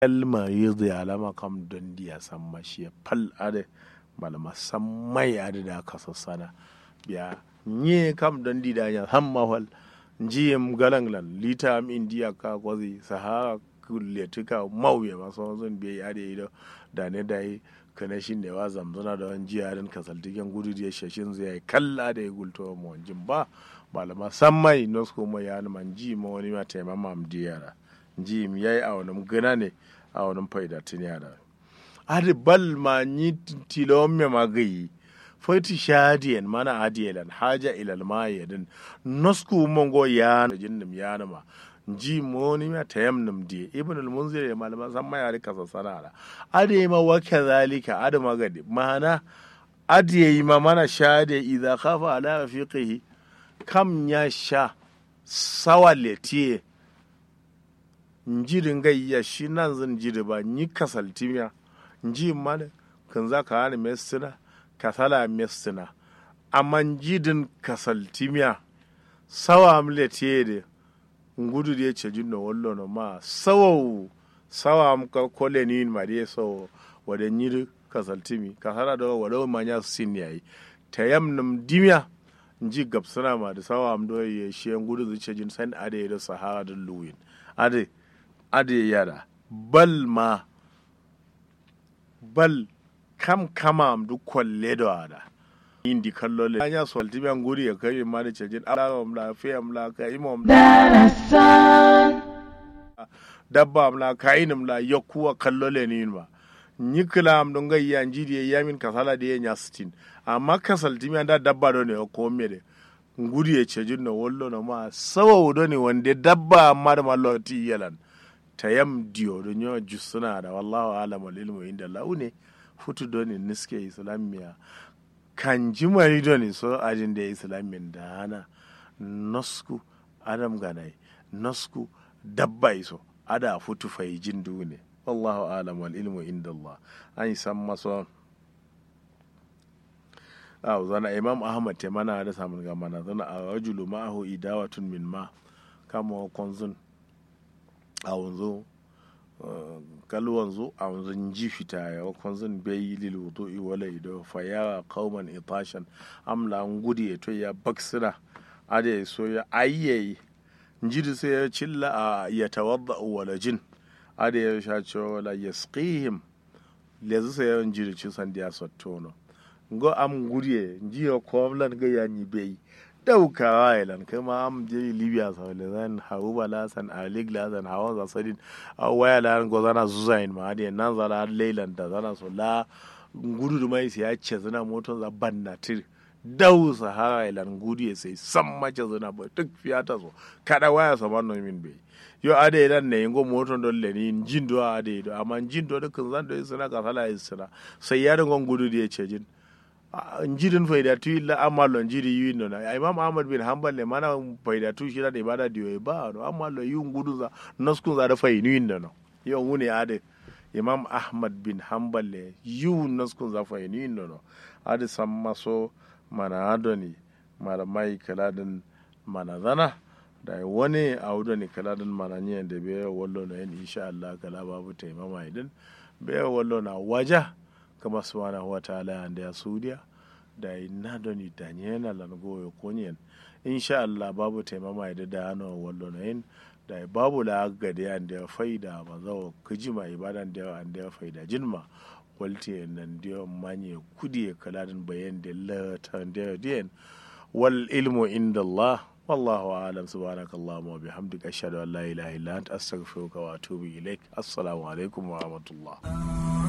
kalma yadda alama kam don diya san mashi fal ade malama san mai ade da aka sassana biya nye kam don di da ya hamma wal njiyem galanglan lita am indiya ka kwazi sahara kulletuka mauye masu wanzun biya ade ido da ne da yi kana shi ne wa zamzana da wani jiya don kasaltiken gudu da ya shashin zai kalla da ya gulto ma wanjin ba malama san mai nosko mai ya man ji ma wani ma taimama am diyara ji mi yayi a wani gana ne a wani faida tun yara adi bal ma ni tilon me magayi fati shadiyan mana adiyalan haja ilal ma yadin nosku mongo ya jinnim ya ma ji moni ma tayamnum di ibn al munzir ya malama san ma yari kasa sanara ade ma wa kadhalika ade magadi mana ade ma mana shade idza khafa ala fiqihi kam ya sha sawa letiye njirin gayya shi nan zan jiri ba ni kasaltimiya nji mana kan za ka hana mestina kasala mestina amma jidin kasaltimiya sawa amletiye de ngudu de ce jinno wallo no ma sawa sawa am ka kole ni ma de so wada nyiri kasaltimi kasala do wada ma nya sin yayi tayamnum dimiya nji gabsana ma da sawa am do ye shi ngudu zuce jin san ade da sahara da luwin ade ade yara bal ma bal kam kama am du kwalle da wada indi kallo le anya so altibian guri ya kai ma da cejin ala am la fi am la ka imam darasan dabba am la ka inam la yakuwa kallo le ni ma nyikla am don gai ya njidi ya min kasala da ya nya stin amma kasal timian da dabba do ne ko me de nguri ya cejin no wollo no ma sawa do ne wande dabba amma da mallo ti yalan tayam diyo do nyo jusuna da wallahu alam wal ilmu inda Allah ne futu do ne niske islamiya kan jimari do ne so ajin da islamin da hana nosku adam ganai nosku dabba iso ada futu fai jin ne wallahu alam wal ilmu inda Allah an san maso a zana imam ahmad te mana da samun ga mana zana a rajulu ma'ahu idawatun min ma kama konzun a wanzu kal wanzu a wanzu ji fita ya konzun bai lil wudu'i wala ido fa ya qauman itashan amla ngudi ya to ya baksira ade so ya ayyayi njidi sai ya cilla a ya tawadda wala jin ade ya sha cewa wala yasqihim lezu sai ya njidi ci san dia sottono ngo am guriye njiyo komlan ga ya ni bai daukawa ilan kuma am je libya sau da zan haru ba lasan a lig lasan hawan za sadin a waya lan go zana zuzain ma hadi nan zala leilan da zana so la gudu da mai sai ya ce zana moton za banna tir dau sahara ilan gudu ya sai san mace zana ba duk fiyata so kada waya sa man min bai yo ade ilan ne ngo moton don le ni jin do ade do amma jin do dukkan zan do suna ka sala isra sai ya dangon gudu da ya ce jin njirin faidatu illa amalo njiri yi no na imam ahmad bin hanbal le mana faidatu shi da ibada diyo ba no amalo yi ngudu za noskun za da fainu yin no yo ngune ade imam ahmad bin hanbal le yi noskun za fainu yin no ade samma so mana adoni mara mai kaladin mana zana da wani a wudani kaladin mana nyen da be wallo na yin insha Allah kala babu taimama idin be wallo na waja kama subhanahu wa ta'ala ande a suudiya da inna doni dañena lan goyo konyen insha Allah babu taimama da da hano wallo na yin da babu la gade ande faida ba zawo kijima ibadan da ande faida jinma walti nan dio manye kudi kaladin bayan da la ta da den wal ilmu inda Allah والله أعلم سبحانك اللهم وبحمدك أشهد أن لا إله إلا أنت أستغفرك وأتوب إليك السلام عليكم ورحمة الله